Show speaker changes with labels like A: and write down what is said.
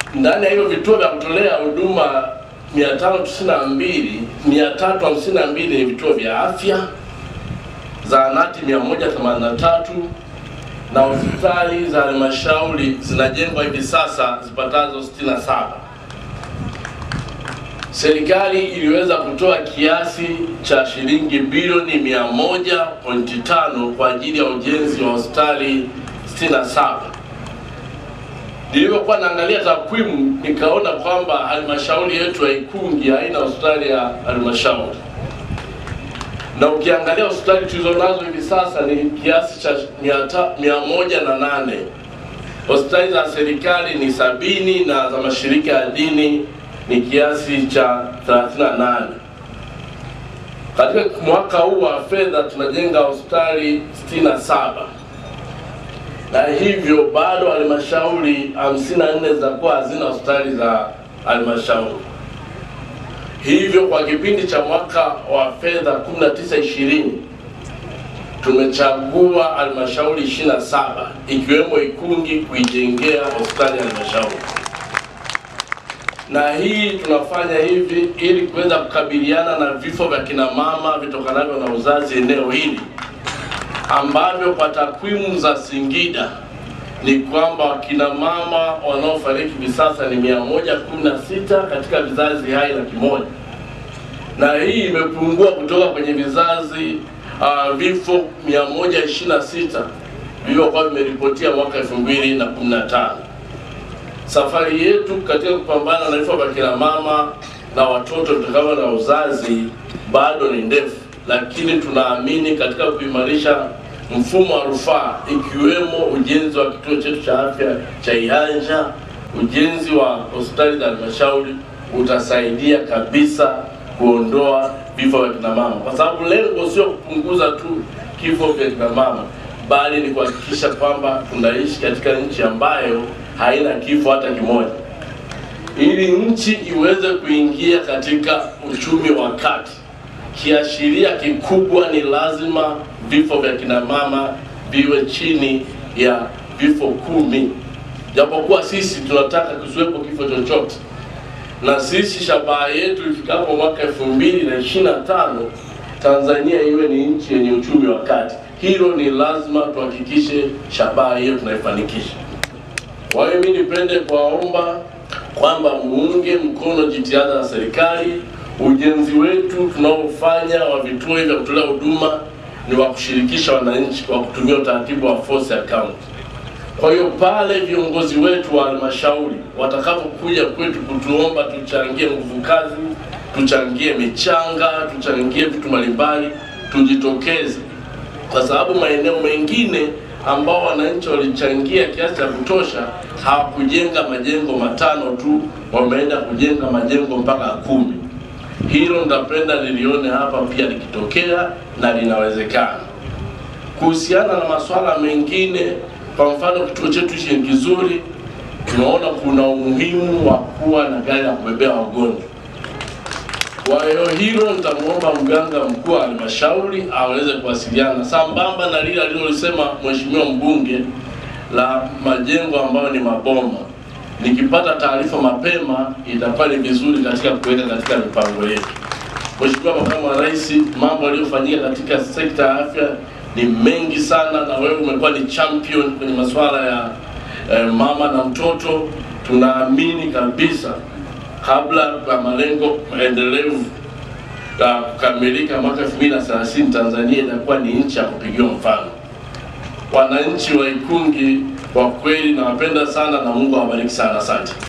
A: ndani ya hivyo vituo vya kutolea huduma 592 352 ni vituo vya afya, zahanati 183 na hospitali za halmashauri zinajengwa hivi sasa zipatazo 67. Serikali iliweza kutoa kiasi cha shilingi bilioni 100.5 kwa ajili ya ujenzi wa hospitali 67. Nilivyokuwa naangalia takwimu nikaona kwamba halmashauri yetu ya Ikungi haina hospitali ya halmashauri, na ukiangalia hospitali tulizonazo hivi sasa ni kiasi cha mia moja na nane. Hospitali za serikali ni sabini na za mashirika ya dini ni kiasi cha 38. Katika mwaka huu wa fedha tunajenga hospitali 67 na hivyo bado halmashauri 54 zitakuwa hazina hospitali za halmashauri. Hivyo kwa kipindi cha mwaka wa fedha 19 20 tumechagua halmashauri 27 ikiwemo Ikungi kuijengea hospitali ya halmashauri, na hii tunafanya hivi ili kuweza kukabiliana na vifo vya kina mama vitokanavyo na uzazi eneo hili ambavyo kwa takwimu za Singida ni kwamba wakina mama wanaofariki hivi sasa ni 116 katika vizazi hai laki moja, na hii imepungua kutoka kwenye vizazi uh, vifo 126 vilivyokuwa vimeripotia mwaka 2015. Safari yetu katika kupambana na vifo vya kina mama na watoto kutokana na uzazi bado ni ndefu lakini tunaamini katika kuimarisha mfumo wa rufaa ikiwemo ujenzi wa kituo chetu cha afya cha Ihanja, ujenzi wa hospitali za halmashauri utasaidia kabisa kuondoa vifo vya kina mama, kwa sababu lengo sio kupunguza tu kifo vya kina mama, bali ni kuhakikisha kwamba tunaishi katika nchi ambayo haina kifo hata kimoja. Ili nchi iweze kuingia katika uchumi wa kati kiashiria kikubwa ni lazima vifo vya kina mama viwe chini ya vifo kumi, japokuwa sisi tunataka kusiwepo kifo chochote, na sisi shabaha yetu ifikapo mwaka elfu mbili na ishirini na tano Tanzania iwe ni nchi yenye uchumi wa kati. Hilo ni lazima tuhakikishe shabaha hiyo tunaifanikisha. Kwa hiyo mimi nipende kuwaomba kwamba muunge mkono jitihada za serikali ujenzi wetu tunaofanya wa vituo vya kutolea huduma ni wa kushirikisha wananchi kwa kutumia utaratibu wa force account. Kwa hiyo pale viongozi wetu wa halmashauri watakapokuja kwetu kutuomba tuchangie nguvu kazi, tuchangie michanga, tuchangie vitu mbalimbali, tujitokeze, kwa sababu maeneo mengine ambao wananchi walichangia kiasi cha kutosha hawakujenga majengo matano tu, wameenda kujenga majengo mpaka kumi. Hilo ndapenda nilione hapa pia likitokea na linawezekana. Kuhusiana na masuala mengine, kwa mfano kituo chetu hichi ni kizuri, tunaona kuna umuhimu wa kuwa na gari ya kubebea wagonjwa. Kwa hiyo hilo nitamwomba mganga mkuu wa halmashauri aweze kuwasiliana sambamba na lile alilolisema mheshimiwa mbunge la majengo ambayo ni maboma nikipata taarifa mapema itakuwa ni vizuri katika kuweka katika mipango yetu. Mheshimiwa Makamu wa Rais, mambo yaliyofanyika katika sekta ya afya ni mengi sana, na wewe umekuwa ni champion kwenye masuala ya eh, mama na mtoto. Tunaamini kabisa kabla ya malengo endelevu ya kukamilika mwaka 2030 Tanzania itakuwa ni nchi ya kupigiwa mfano. Wananchi wa Ikungi kwa kweli nawapenda sana na Mungu awabariki sana, asante.